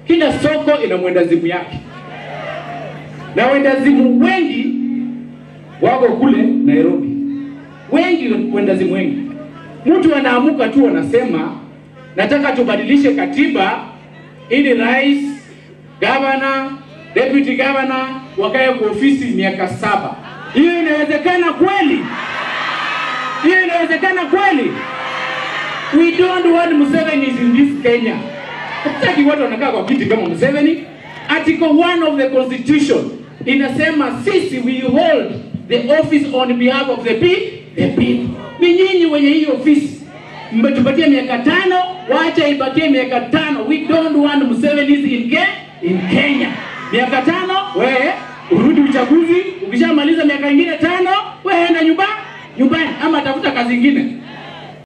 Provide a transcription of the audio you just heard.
Kila soko ina mwendazimu yake, na wendazimu wengi wako kule Nairobi, wengi wendazimu wengi. Mtu anaamuka tu anasema nataka tubadilishe katiba ili rais, gavana, deputy governor wakae kwa ofisi miaka saba. Hiyo inawezekana kweli? Hiyo inawezekana kweli? We don't want Museveni in this Kenya. Hatutaki watu wanakaa kwa kiti kama Museveni. Article 1 of the constitution inasema sisi we hold the office on behalf of the pe- the people. Ni nyinyi wenye hii ofisi mmetupatia miaka tano, wacha ibakie miaka tano. We don't want Museveni in, Ke in Kenya. Miaka tano, wewe urudi uchaguzi. Ukishamaliza miaka ingine tano, wewe enda nyumba nyumbani, ama tafuta kazi ingine.